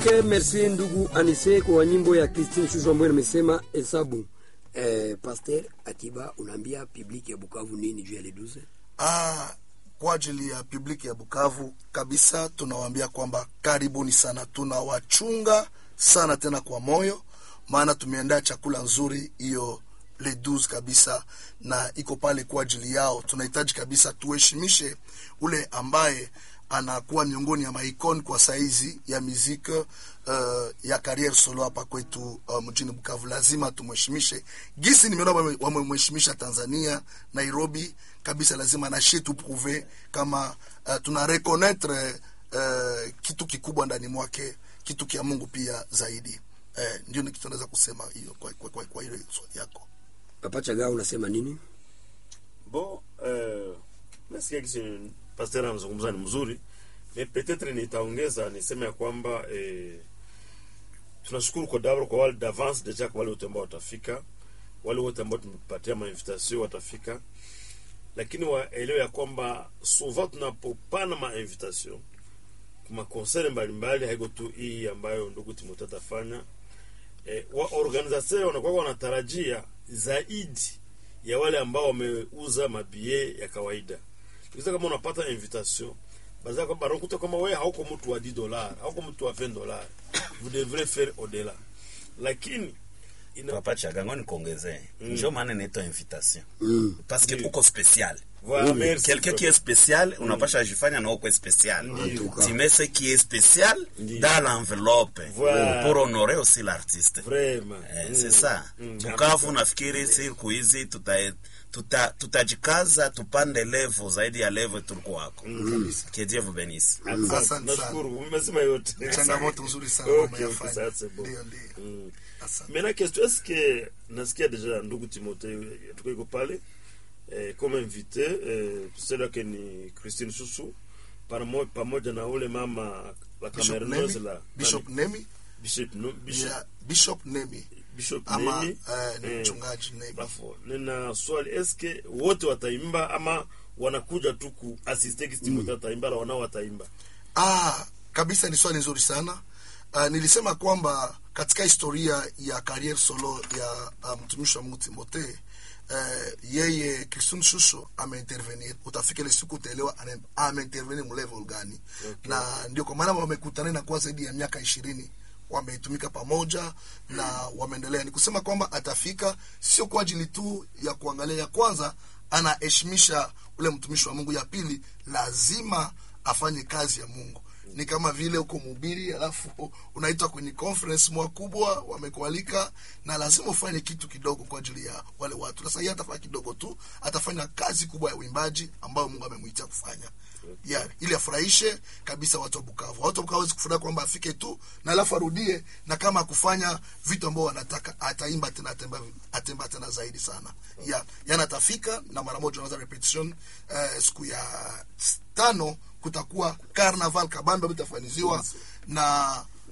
Okay, merci ndugu Anise kwa nyimbo ya Christine Shusho ambayo nimesema hesabu. Eh, Pasteur Atiba unaambia public ya Bukavu nini juu ya Leduze? Ah, kwa ajili ya publiki ya Bukavu kabisa tunawaambia kwamba karibuni sana, tunawachunga sana tena kwa moyo, maana tumeandaa chakula nzuri hiyo le 12 kabisa, na iko pale kwa ajili yao. Tunahitaji kabisa tuheshimishe ule ambaye anakuwa miongoni ya maikoni kwa saizi ya muziki uh, ya carriere solo hapa kwetu uh, mjini Bukavu. Lazima tumheshimishe gisi nimeona wame- wamemheshimisha Tanzania, Nairobi kabisa. Lazima nashi tuprouve kama uh, tuna reconnaître uh, kitu kikubwa ndani mwake, kitu kia Mungu pia zaidi. Eh, ndio ni kitu naweza kusema hiyo kwa, kwa, kwa, kwa ile swali yako. Papa Chaga unasema nini? Bon, euh, nasikia kisi pasteur anazungumza ni mzuri, mais peut-être nitaongeza niseme ya kwamba eh, tunashukuru kwa dabro kwa wale d'avance deja kwa wale wote ambao watafika, wale wote ambao tumepatia mainvitation watafika, lakini waelewe ya kwamba souvent tunapopana mainvitation kuma konsere mbalimbali, haiko tu hii ambayo ndugu Timothée atafanya eh, wa organisateur wanakuwa wanatarajia zaidi ya wale ambao wameuza mabie ya kawaida. Kisa kama unapata invitation baza kwa banakuta kama wewe hauko mtu wa 10 dollars, hauko mtu wa 20 dollars. Vous devrez faire au-delà. Lakini ina papa chagango nikuongezee njo maana inaitwa invitation Mm. parce que Ndio. uko spécial voilà, merci. quelqu'un qui est spécial unapasha jifanya na uko spécial Ndio. tu mets ce qui est spécial Ndio. dans l'enveloppe Voilà. pour honorer aussi l'artiste Vraiment. Eh, Mm. c'est ça Mm. Bukavu nafikiri siku hizi tuta tuta tutajikaza tupande level zaidi ya level tulikuwa wako que Dieu vous bénisse Asante, Asante sana. nashukuru umesema yote. Changamoto nzuri sana Okay, umeyafanya. okay, ça, c'est bon. Ndio, ndio. Mm. Asante. Maintenant, question, est-ce que nasikia déjà ndugu Timothée tuko iko pale eh, comme invité eh, cela que ni Christine Susu pamoja pamoja na ule mama la Bishop Camerounaise Nemi, la Bishop Nemi, Bishop no, Bishop, yeah, Bishop Nemi Bishop ama Nemi eh, ni eh, mchungaji Nemi. Bafo, nina swali eske wote wataimba ama wanakuja tu kuasiste kisi Timothée ataimba la wanao wataimba Ah, kabisa ni swali nzuri sana. Uh, nilisema kwamba katika historia ya career solo ya uh, mtumishi wa Mungu Timothée uh, yeye Christine Shusho ameintervenir. Utafika ile siku utaelewa ane- ameintervenir mu level gani, na ndio kwa maana wamekutana na kwa zaidi ya miaka ishirini wametumika pamoja na wameendelea. Ni kusema kwamba atafika sio kwa ajili tu ya kuangalia, ya kwanza anaheshimisha ule mtumishi wa Mungu, ya pili lazima afanye kazi ya Mungu. Ni kama vile uko mhubiri alafu unaitwa kwenye conference mwa kubwa, wamekualika na lazima ufanye kitu kidogo kwa ajili ya wale watu. Sasa yeye atafanya kidogo tu, atafanya kazi kubwa ya uimbaji ambayo Mungu amemwitia kufanya ya ili afurahishe kabisa watu wa Bukavu. Watu wa Bukavu hawezi kufurahi kwamba afike tu na alafu arudie, na kama akufanya vitu ambao wanataka, ataimba tena, atemba, atemba tena zaidi sana ya yana atafika na mara moja unaanza repetition eh, siku ya tano kutakuwa carnaval kabambe ambayo itafaniziwa na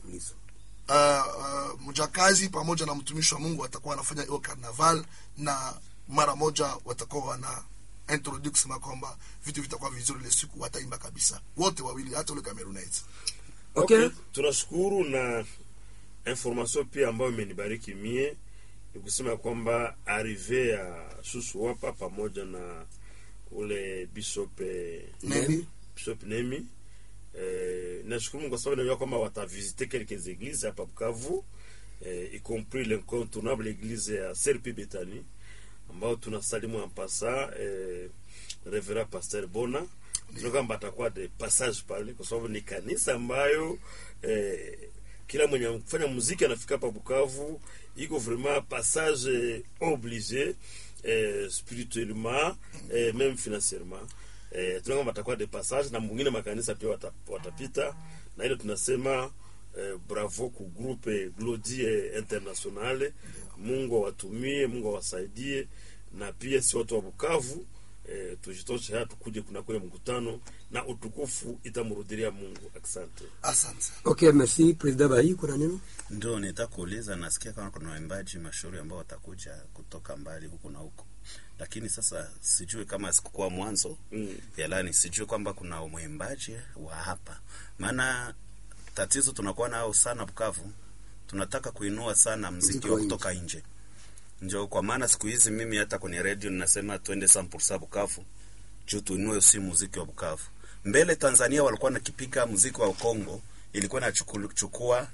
uh, uh, mjakazi pamoja na mtumishi wa Mungu watakuwa wanafanya hiyo carnaval, na mara moja watakuwa wana introduce kusema kwamba vitu vitakuwa vizuri ile siku, wataimba kabisa wote wawili, hata ule Cameroonite. Okay. tunashukuru na information pia ambayo imenibariki mie ni kusema kwamba arrive ya Susu hapa pamoja na ule bishop eh, Nemi. bishop Nemi eh, nashukuru Mungu kwa sababu najua kwamba watavisite quelques églises hapa Bukavu eh, y compris l'incontournable église ya Serpi Betani ambao tunasalimu en passant eh, Reverend Pasteur Bona tuna kwamba atakuwa de passage pale kwa sababu ni kanisa ambayo eh, kila mwenye kufanya muziki anafika hapa Bukavu iko vraiment passage obligé eh, spirituellement eh, même financièrement eh, tuna kwamba atakuwa de passage na mwingine makanisa pia wata, watapita na ile tunasema eh, bravo ku groupe Glodie Internationale. Mungu awatumie, Mungu awasaidie, na pia si watu wa Bukavu eh, tujitoshe haya tukuje kuna kule mkutano na utukufu itamrudilia Mungu. Asante. Asante. Okay, merci President Bahi, kuna neno? ndio nitakuuliza nasikia kama kuna waimbaji mashauri ambao watakuja kutoka mbali huku na huko lakini sasa sijui kama sikukuwa mwanzo Mm. yalani sijui kwamba kuna mwimbaji wa hapa maana tatizo tunakuwa nayo sana Bukavu, tunataka kuinua sana mziki Mziki wa wa nje. kutoka nje. Ndio kwa maana siku hizi mimi hata kwenye radio ninasema twende sampursa Bukavu juu tuinue si muziki wa Bukavu. Mbele Tanzania walikuwa nakipiga muziki wa Kongo, ilikuwa inachukua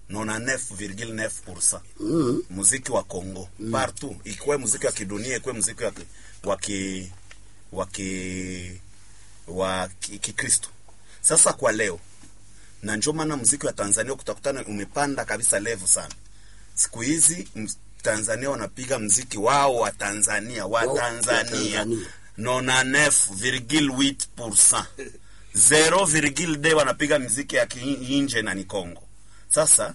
99,9% Mm. muziki wa Kongo partout, ikuwe muziki wa kidunia, ikuwe muziki wa ki- wa ki wa ki wa ki- Kikristo. Sasa kwa leo na ndio maana muziki wa Tanzania kutakutana umepanda kabisa level sana. Siku hizi ms- Tanzania wanapiga muziki wao wa Tanzania wa Wao wa Tanzania Tanzania. 99,8% 0,2 wanapiga muziki ya kiinje na ni Kongo. Sasa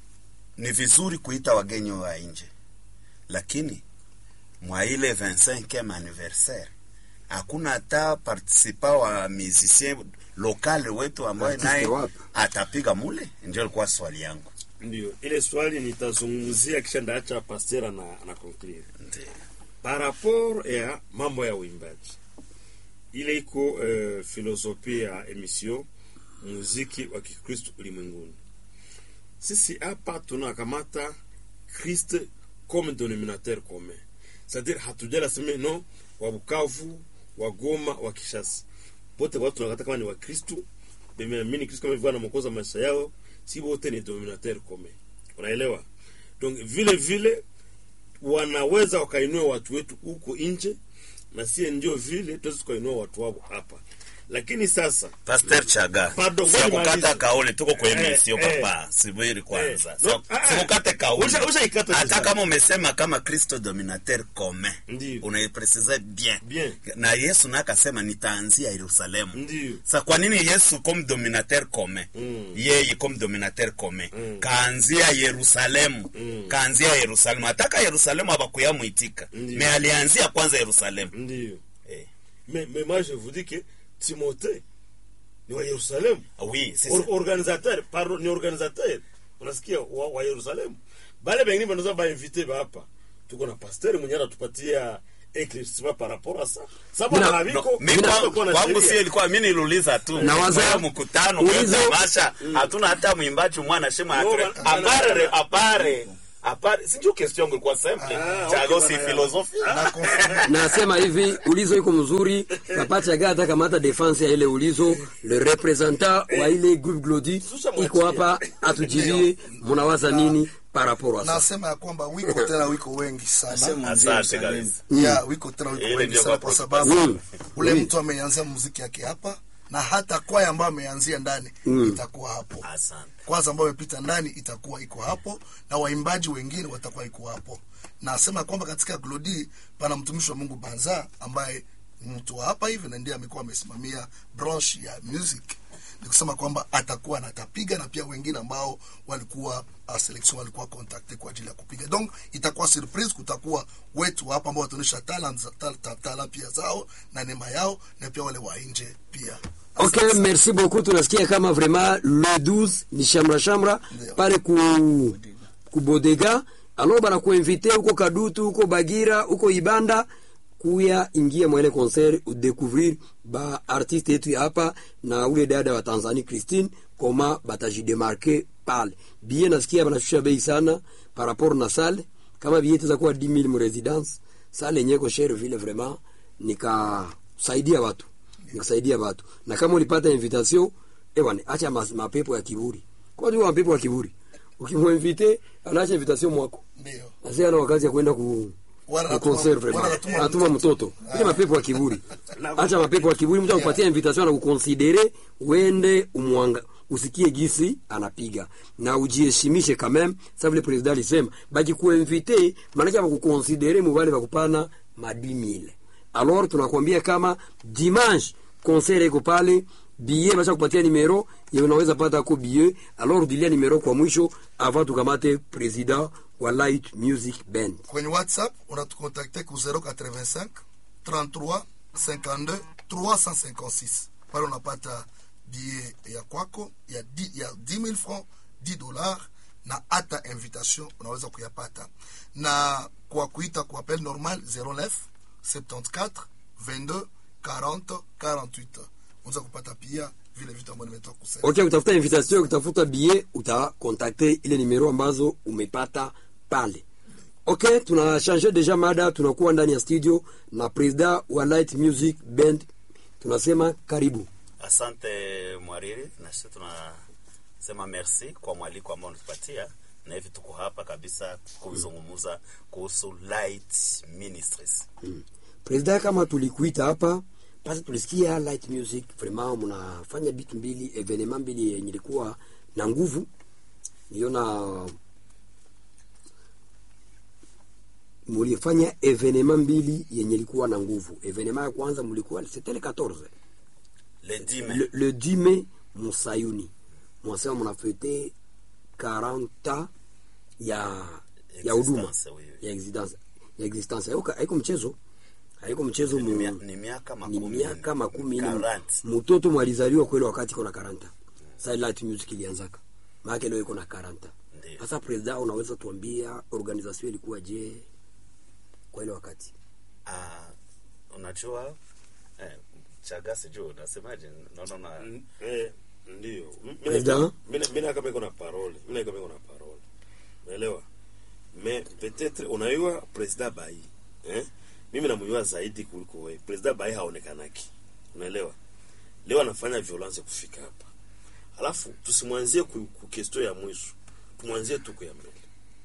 ni vizuri kuita wagenyi wa nje, lakini mwa ile 25e anniversaire hakuna hata participa wa musicien lokale wetu ambaye Artiste naye wapi? atapiga mule. Ndio ilikuwa swali yangu. Ndio ile swali nitazungumzia, kisha ndaacha pasteur ana, ana conclure Ndio. par rapport ya mambo ya uimbaji. Ile iko uh, filosofia ya emission muziki wa Kikristo ulimwenguni. Sisi hapa tunakamata Christ comme dénominateur commun, c'est-à-dire hatujala sema no wa Bukavu, wa Goma, wa Kishasa, wote watu tunakata kama ni wa Kristo, bemeamini Kristo kama vile anamokoza maisha yao, si wote ni dénominateur commun. Unaelewa? Donc vile vile wanaweza wakainua watu wetu huko nje, na sie ndio vile tuweze tukainua watu wao hapa. Lakini sasa Pastor Chaga, Pardon, sio ngoja kukata nimalize. kauli, tuko kwa Eh, emission eh. papa, subiri kwanza. Eh, Sio- no, ah, Sikukate kauli. usha- ushaikata Hata vizuri. kama umesema kama Kristo dominateur commun, Ndio. unaipresize bien. Bien. Na Yesu naye akasema nitaanzia Yerusalemu. Ndio. Sa kwa nini Yesu comme dominateur commun? Mm. Yeye comme dominateur commun. Mm. Kaanzia Yerusalemu. Mm. Kaanzia Yerusalemu. Ataka Yerusalemu abakuyamuitika. Ndio. Me alianzia kwanza Yerusalemu. ndio Eh. mais, mais moi je vous dis que Timothée ni wa Yerusalemu Oui, c'est Or, ça. organisateur pardon ni organisateur unasikia wa, wa Yerusalemu bale bengine banaweza bainvite ba hapa tuko na pasteur mwenye anatupatia éclaircissement par rapport à ça sababu Mina- na No, biko mi Mina- kwangu- kuna kwangu sheria. si ilikuwa mi niliuliza tu Na waza- Kwa hiyo mkutano kwa hiyo ulizo- tamasha hatuna hata mwimbaji mwana shema No, atre- ba- apare apare apare sijui question yangu ilikuwa simple Ah, chago okay, si bana. filosofia na confirme nasema hivi ulizo iko mzuri papacha gata kamata defense ya ile ulizo le representant wa ile groupe glodi iko hapa atujibie munawaza nini par rapport à ça nasema ya kwamba wiko tena wiko wengi sana asante kabisa ya wiko tena wiko Ile wengi ndio sana kwa kwa sababu Mm. ule Oui. mtu ameanzia muziki yake hapa na hata kwaya ambayo ameanzia ndani itakuwa hapo asante kwanza ambayo imepita ndani itakuwa iko hapo na waimbaji wengine watakuwa iko hapo nasema kwamba katika glodi pana mtumishi wa mungu banza ambaye ni mtu wa hapa hivi na ndiye amekuwa amesimamia branch ya music ni kusema kwamba atakuwa na atapiga na pia wengine ambao walikuwa uh, selection walikuwa contacte kwa ajili ya kupiga donc itakuwa surprise kutakuwa wetu hapa ambao wataonyesha talent za- ta- ta- talent pia zao na neema yao na pia wale wa nje pia ok merci beaucoup tunasikia kama vraiment le 12 ni shamra shamra Ndio. pale ku kubodega alors banakuinvite huko kadutu huko bagira huko ibanda kuya ingia mwele concert udécouvrir ba artiste yetu ya hapa na ule dada wa tanzanie christine koma batajidemarke pale bie nasikia banashusha bei sana par rapport na sale kama bie teza kuwa 10000 mu residence sale yenye ko shere vile vraiment nikasaidia watu nikasaidia watu na kama ulipata invitation ewane acha mas- mapepo ya kiburi kwa hiyo mapepo ya kiburi ukimwinvite anaacha invitation mwako ndio Asi ana wakati ya kwenda ku Wala ku anatuma- concert wala vraiment. anatuma Anatuma mtoto. mtoto. Ile mapepo ya kiburi. Acha mapepo ya kiburi, mtu akupatia invitation na kuconsidere uende umwanga usikie gisi anapiga na ujiheshimishe quand même ça vile president alisema baki kuinvite maana kama kuconsidere mubale bakupana ma 10000 alors tunakwambia kama dimanche concert iko pale billet basha kupatia numero ye unaweza pata ko billet alors dilia numero kwa mwisho avant tukamate president wa light music band kwenye whatsapp unatukontakte ku 085 33 52 356 pale unapata bie ya kwako ya, di, ya 10000 francs 10 dollars na hata invitation unaweza kuyapata na kwa kuita kwa appel normal 09 74 22 40 48 unaweza kupata pia vile vitu ambavyo nimetoka kusema okay utafuta invitation utafuta billet utakontakte ile nimero ambazo umepata pale okay tunachange deja mada tunakuwa ndani ya studio na presida wa light music band tunasema karibu Asante mwariri, na sisi tunasema merci kwa mwaliko ambao unatupatia, na hivi tuko hapa kabisa kuzungumza kuhusu Light Ministries. presida kama tulikuita hapa basi tulisikia light music vraiment mnafanya bitu mbili evenema mbili yenye ilikuwa na nguvu niona mulifanya evenema mbili yenye ilikuwa na nguvu evenema ya kwanza mulikuwa c'était le 14 Le 10 mai le, le 10 mai musayuni mwasema mnafete 40 ans ya ya huduma Existence, oui, oui. ya existence ya existence haiko haiko mchezo haiko mchezo ni, mu, mia- ni miaka ni makumi miaka makumi nne 40. mtoto mwalizaliwa kweli wakati iko na 40 sasa light music ilianzaka maana leo iko na 40 Ndiyo. sasa president unaweza tuambia organisation ilikuwa je kwa ile wakati Ah, unajua eh, chaga sijui unasemaje? Naona na N- eh, ndio M- mina- President? mina- mina kama iko na parole mina kama iko na parole unaelewa mais peut-être unayua president bai eh? mimi namjua zaidi kuliko wewe president bai haonekanaki unaelewa leo anafanya violence kufika hapa alafu tusimwanzie ku, ku question ya mwisho tumwanzie tuko ya mbele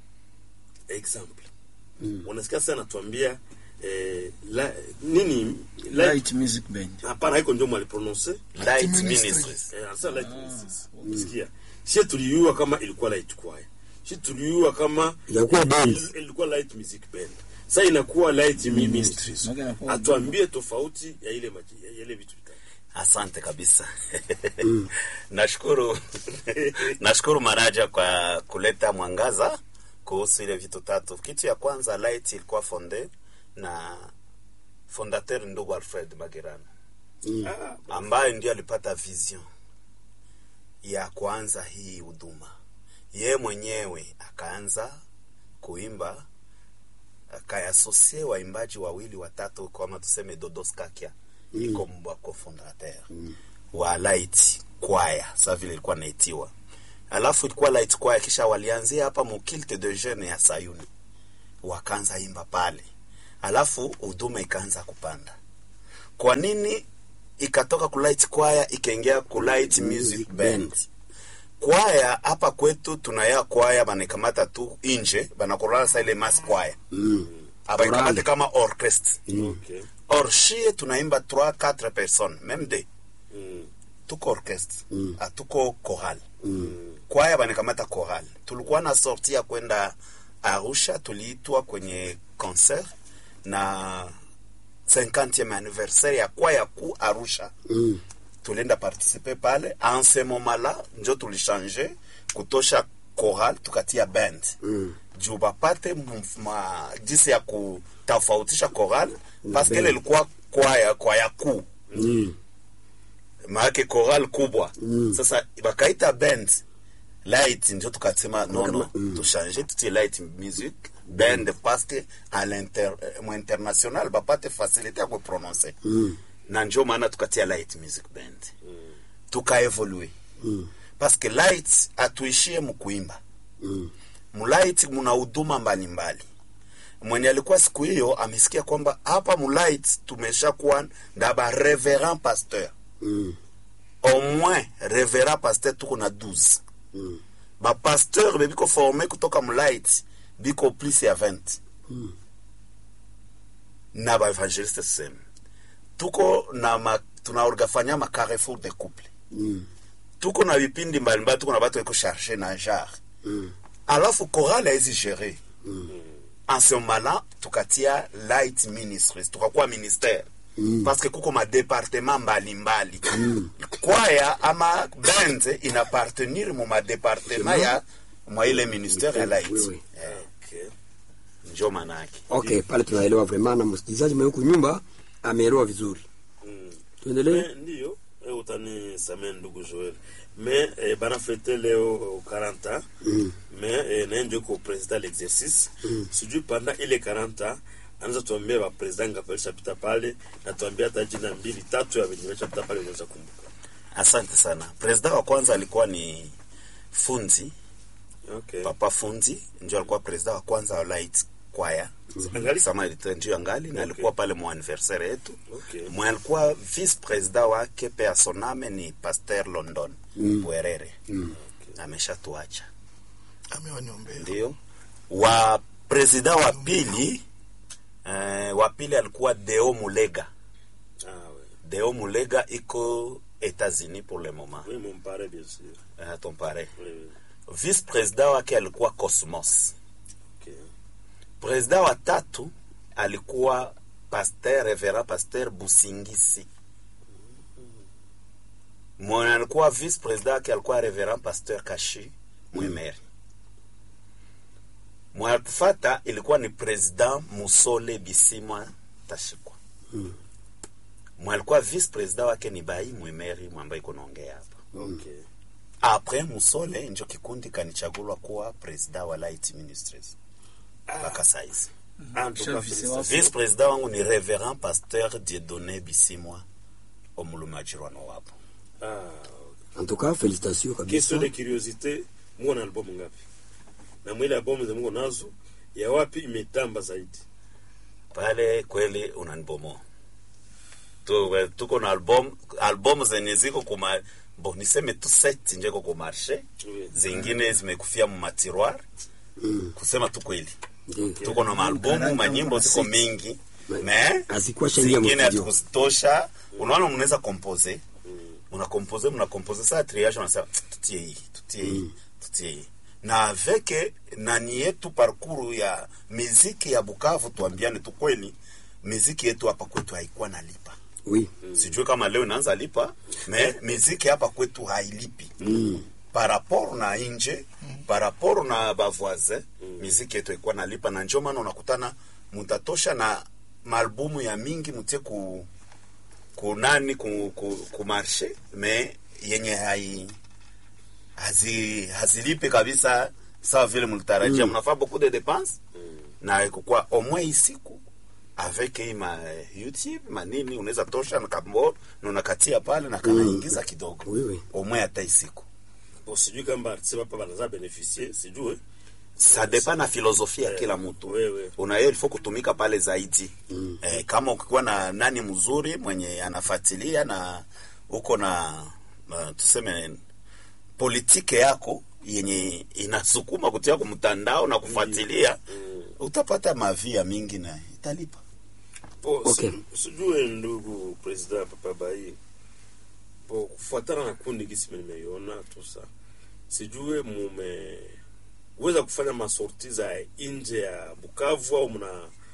example mm. unasikia sasa anatuambia eh, la, nini la, Light Music Band. hapana haiko ndio mwaliprononce Light Ministries. Ministries. Eh, anasema light ministries. Sikia. Sie tuliua kama ilikuwa light choir. Sie tuliua kama Ilikuwa band. il- ilikuwa light music band. Sasa inakuwa light mi- ministries. Maana inakuwa Atuambie tofauti ya ile maji, ya ile vitu vitatu. Asante kabisa. Nashukuru nashukuru Maraja kwa kuleta mwangaza kuhusu ile vitu tatu. Kitu ya kwanza Light ilikuwa fonde na fondateur ndugu Alfred Magirano Ah, ambaye ndio alipata vision ya kuanza hii huduma. Ye mwenyewe akaanza kuimba, akayasosie waimbaji wawili watatu, kama tuseme Dodos Kakia iko mbwako fondateur wa Light Choir, sa vile ilikuwa naitiwa, alafu ilikuwa Light Choir, kisha walianzia hapa mukilte de jeune ya Sayuni, wakaanza imba pale, alafu huduma ikaanza kupanda. Kwa nini ikatoka ku light choir ikaingia ku light music band? Kwaya hapa kwetu tunaya kwaya banakamata tu inje banakorana sa ile mass choir mm. abaikamate Chorale. kama orchestre okay. or shie tunaimba 3 4 personnes même de Mm. tuko orchestre Mm. atuko choral Mm. kwaya banakamata choral tulikuwa na sorti ya kwenda arusha tuliitwa kwenye concert na 50e anniversaire ya kwaya ku arusha Mm. tulienda participe pale en ce moment là njo tulichange kutosha choral tukatia band Mm. juu bapate mf- ma- jinsi ya kutofautisha choral paske band. ile ilikuwa kwaya kwaya kuu Mm. maake choral kubwa Mm. sasa bakaita band light ndio tukasema nono Mm. tuchange tutie light music band paske a l'inter mu international bapate facilité ya kuprononce Mm. na njo maana tukatia light music band tukaevolue Mm. paske light atuishie mkuimba Mm. mulight muna huduma mbalimbali mwenye alikuwa siku hiyo amesikia kwamba hapa mulight tumesha kuwa na ba reverend pasteur Mm. au moins reverend pasteur tuko na 12 Mm. bapasteur bebiko forme kutoka mulight biko plus ya 20 Mm. na baevangeliste seme tuko na ma, tunaorgafanya ma carrefour de couple Mm. tuko na vipindi mbalimbali tuko na batu eko charge na genre Mm. alafu chorale haizi gérer Mm. en ce moment-là tukatia light ministries tukakuwa ministère Mm. parce que kuko madepartement mbalimbali kwaya ama band inapartenir mu madepartement ya mwa ile ministère ya light Oui, oui. Eh, Okay. njo manake okay pale tunaelewa vraiment na msikilizaji mwenye huku nyumba ameelewa vizuri Mm. tuendelee Me, ndiyo eh, utanisamee ndugu Joel me eh, bana fete leo eh, 40 ans Mm. me eh, naye ndio ko president l'exercice sijui panda ile 40 ans anaweza tuambia bapresident ngapi alishapita pale na tuambia hata jina mbili tatu ya venye alishapita pale unaweza kumbuka asante sana presida wa kwanza alikuwa ni funzi Okay. papa funzi ndio alikuwa presida wa kwanza wa light kwaya Angali? sama ndio angali na Okay. alikuwa pale mwa anniversaire yetu Okay. mwe alikuwa vice presida wake personame ni pasteur london mm. bwerere mm. ameshatuacha amewaniombea ndio wa presida wa pili eh, wa pili alikuwa deo mulega Ah, ouais. deo mulega iko etats-unis pour le moment Oui, mon pare, bien sûr. uh, ton pare Oui, oui. vice presida wake alikuwa cosmos Okay. presida wa tatu alikuwa pasteur reverend pasteur busingisi mwenye alikuwa vice presida wake alikuwa reverend pasteur kashi mwemeri mwenye kufata ilikuwa ni president musole bisimwa tashikwa mwenye alikuwa vice presida wake ni bai mwemeri mwambaye iko naongea hapa Okay. apres musole njo kikundi kanichagulwa kuwa presida wa light ministries mpaka saizi Ah, en tout cas, Vice félicitations. vice president wangu ni reverend pasteur diedone bisimwa omulumajirwano wapo Ah, En tout cas, félicitations kabisa. question de curiosité muko na albamu ngapi na mwile albamu za muko nazo ya wapi imetamba zaidi pale kweli unanibomoa Tu- tuko na album album zenye ziko kuma bo niseme tu set njeko ku marché Oui. zingine zimekufia mu matiroir kusema tu kweli Ndio. tuko na maalbumu manyimbo ziko mingi me Hazikuwa shaingia zingine mstudio. hatukuzitosha unaona mnaweza compose una compose mna compose saa triage unasema tutie hii tutie hii tutie hii na avec nani yetu parcours ya miziki ya Bukavu tuambiane tu kweli miziki yetu hapa kwetu haikuwa nalipa Oui. sijui kama leo inaanza lipa me miziki hapa kwetu hailipi par rapport na inje par rapport na bavoisin miziki yetu ikuwa nalipa na njo maana unakutana mutatosha na maalbumu ya mingi mutie ku kunani ku, ku, ku marshe me yenye hai hazi, hazilipi kabisa sawa vile mlitarajia mnafaa beaucoup de dépenses na ikukua omwe isiku avec hii ma youtube manini unaweza tosha na kambo na unakatia pale na kanaingiza kidogo Oui, oui. omwe hata isiku Bon, sijui kama artiste hapa banaza beneficie sijui ça dépend na filosofia ya kila mtu Oui, oui. unayo ilifo kutumika pale zaidi mm. eh, kama ukikuwa na nani mzuri mwenye anafuatilia na uko na uh, tuseme politike yako yenye inasukuma kutia kwa mtandao na kufuatilia utapata mavia mingi na italipa Bon, Okay. si- sijue ndugu president papa bai po kufuatana na kundi gisi nimeiona tusa sijue mumeweza kufanya masorti za nje ya Bukavu au mna